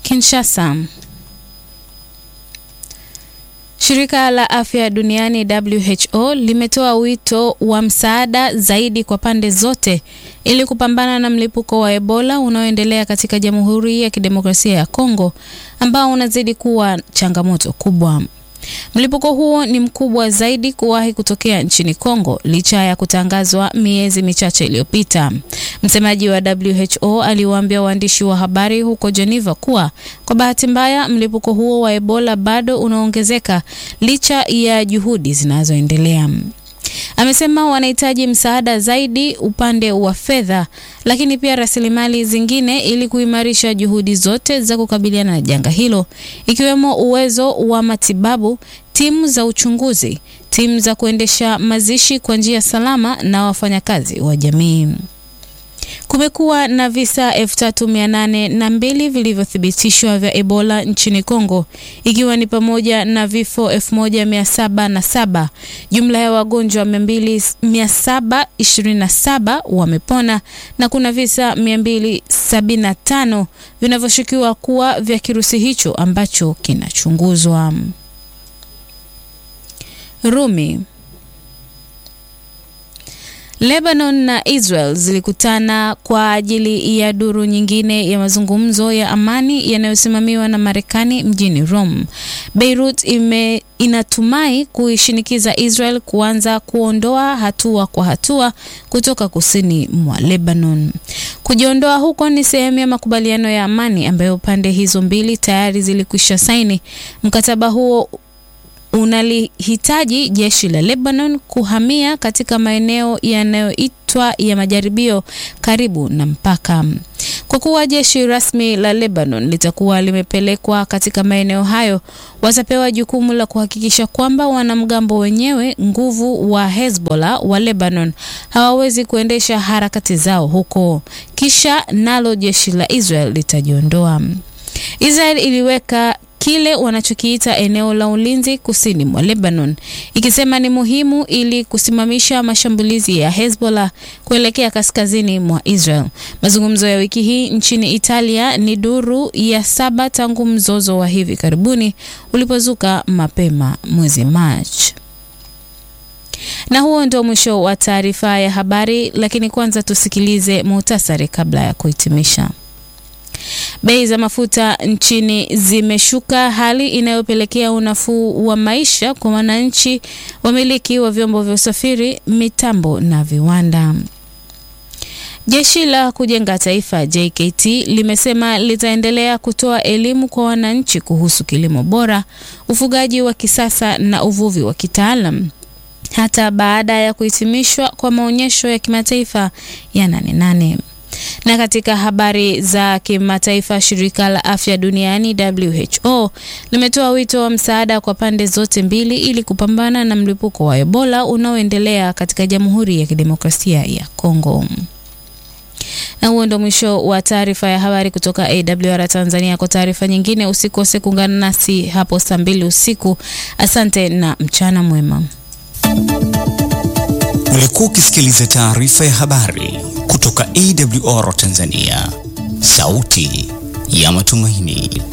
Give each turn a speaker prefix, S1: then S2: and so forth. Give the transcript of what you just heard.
S1: Kinshasa. Shirika la Afya Duniani WHO limetoa wito wa msaada zaidi kwa pande zote ili kupambana na mlipuko wa Ebola unaoendelea katika Jamhuri ya Kidemokrasia ya Kongo ambao unazidi kuwa changamoto kubwa. Mlipuko huo ni mkubwa zaidi kuwahi kutokea nchini Kongo licha ya kutangazwa miezi michache iliyopita. Msemaji wa WHO aliwaambia waandishi wa habari huko Geneva kuwa kwa bahati mbaya mlipuko huo wa Ebola bado unaongezeka licha ya juhudi zinazoendelea. Amesema wanahitaji msaada zaidi upande wa fedha, lakini pia rasilimali zingine ili kuimarisha juhudi zote za kukabiliana na janga hilo, ikiwemo uwezo wa matibabu, timu za uchunguzi, timu za kuendesha mazishi kwa njia salama na wafanyakazi wa jamii. Kumekuwa na visa 3802 vilivyothibitishwa vya Ebola nchini Kongo ikiwa ni pamoja na vifo 1707. Jumla ya wagonjwa 727 wamepona na kuna visa 275 vinavyoshukiwa kuwa vya kirusi hicho ambacho kinachunguzwa. Rumi Lebanon na Israel zilikutana kwa ajili ya duru nyingine ya mazungumzo ya amani yanayosimamiwa na Marekani mjini Rome. Beirut ime inatumai kuishinikiza Israel kuanza kuondoa hatua kwa hatua kutoka kusini mwa Lebanon. Kujiondoa huko ni sehemu ya makubaliano ya amani ambayo pande hizo mbili tayari zilikwisha saini. Mkataba huo unalihitaji jeshi la Lebanon kuhamia katika maeneo yanayoitwa ya majaribio karibu na mpaka. Kwa kuwa jeshi rasmi la Lebanon litakuwa limepelekwa katika maeneo hayo, watapewa jukumu la kuhakikisha kwamba wanamgambo wenyewe nguvu wa Hezbollah wa Lebanon hawawezi kuendesha harakati zao huko, kisha nalo jeshi la Israel litajiondoa. Israel iliweka kile wanachokiita eneo la ulinzi kusini mwa Lebanon, ikisema ni muhimu ili kusimamisha mashambulizi ya Hezbollah kuelekea kaskazini mwa Israel. Mazungumzo ya wiki hii nchini Italia ni duru ya saba tangu mzozo wa hivi karibuni ulipozuka mapema mwezi Machi. Na huo ndio mwisho wa taarifa ya habari, lakini kwanza tusikilize muhtasari kabla ya kuhitimisha. Bei za mafuta nchini zimeshuka, hali inayopelekea unafuu wa maisha kwa wananchi, wamiliki wa vyombo vya usafiri, mitambo na viwanda. Jeshi la Kujenga Taifa JKT limesema litaendelea kutoa elimu kwa wananchi kuhusu kilimo bora, ufugaji wa kisasa na uvuvi wa kitaalam hata baada ya kuhitimishwa kwa maonyesho ya kimataifa ya Nane Nane. Na katika habari za kimataifa, shirika la afya duniani WHO limetoa wito wa msaada kwa pande zote mbili ili kupambana na mlipuko wa Ebola unaoendelea katika Jamhuri ya Kidemokrasia ya Kongo. Na huo ndo mwisho wa taarifa ya habari kutoka AWR Tanzania. Kwa taarifa nyingine, usikose kuungana nasi hapo saa mbili usiku. Asante na mchana mwema.
S2: Ulikuwa ukisikiliza taarifa ya habari kutoka AWR Tanzania, sauti ya matumaini.